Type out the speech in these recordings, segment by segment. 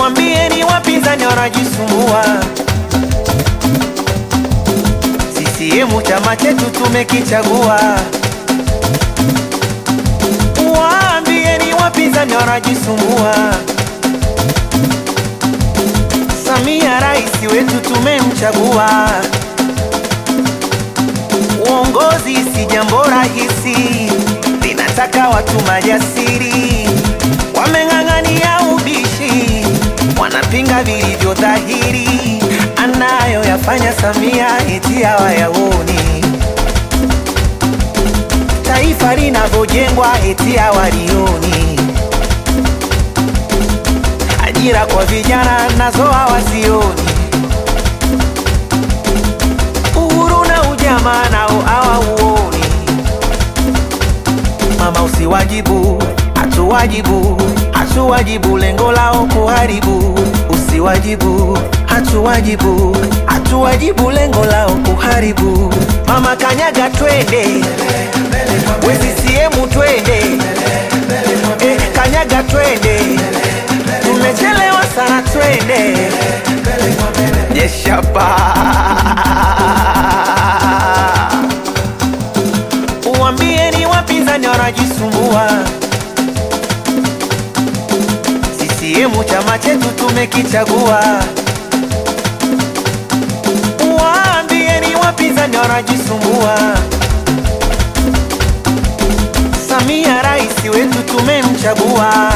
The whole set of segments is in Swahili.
Uambieni wapinzani wanajisumbua. CCM chama chetu tumekichagua. Waambieni wapinzani wanajisumbua. Samia rais wetu tumemchagua. Uongozi si jambo rahisi, linataka watu majasiri, wameng'ang'ania ubishi, wanapinga vilivyo dhahiri, anayoyafanya Samia eti hawayaoni, taifa linavyojengwa eti hawalioni, ajira kwa vijana nazo hawazioni uhuru na ujamaa nao hawauoni. Mama usiwajibu, hatuwajibu, hatuwajibu, lengo lao kuharibu. Usiwajibu, hatuwajibu, hatuwajibu, lengo lao kuharibu. Mama kanyaga, twende we CCM, twende eh, kanyaga, twende tumechelewa sana, twende Jeshapa. Uambieni wapinzani wanajisumbua. CCM chama chetu tumekichagua. Waambieni wapinzani wanajisumbua. Samia rais wetu tumemchagua.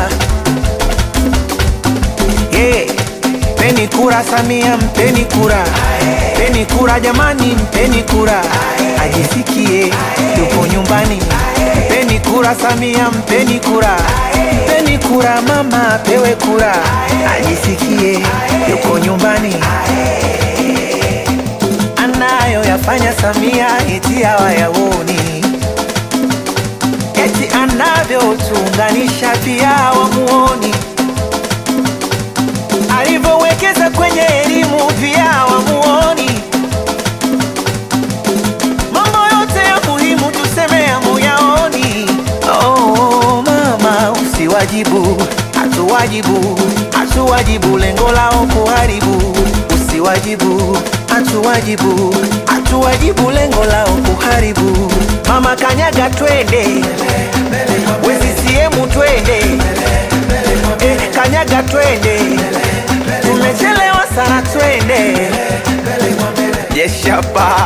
Yeah. Mpeni kura Samia, mpeni kura, mpeni kura jamani, mpeni kura, ajisikie yupo nyumbani. Mpeni kura Samia, mpeni kura, mpeni kura mama, apewe kura, ajisikie yuko nyumbani. Anayoyafanya Samia eti hawayaoni, eti anavyotuunganisha pia hawamuoni alivyowekeza kwenye elimu pia wamuoni. Mambo yote ya muhimu tuseme hamuyaoni. Oh, mama usiwajibu, hatuwajibu, hatuwajibu, lengo lao kuharibu. Usiwajibu, hatuwajibu, hatuwajibu, lengo lao kuharibu. Mama kanyaga, twende we CCM, twende eh, kanyaga, twende tumechelewa sana, twende Jeshapa.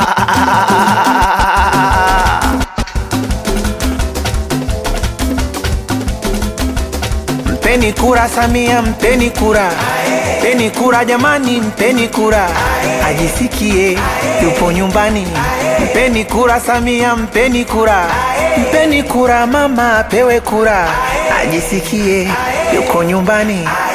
Mpeni kura Samia, mpeni kura, mpeni kura jamani, mpeni kura, ajisikie yupo nyumbani. Mpeni kura Samia, mpeni kura, mpeni kura mama, apewe kura, ajisikie yuko nyumbani.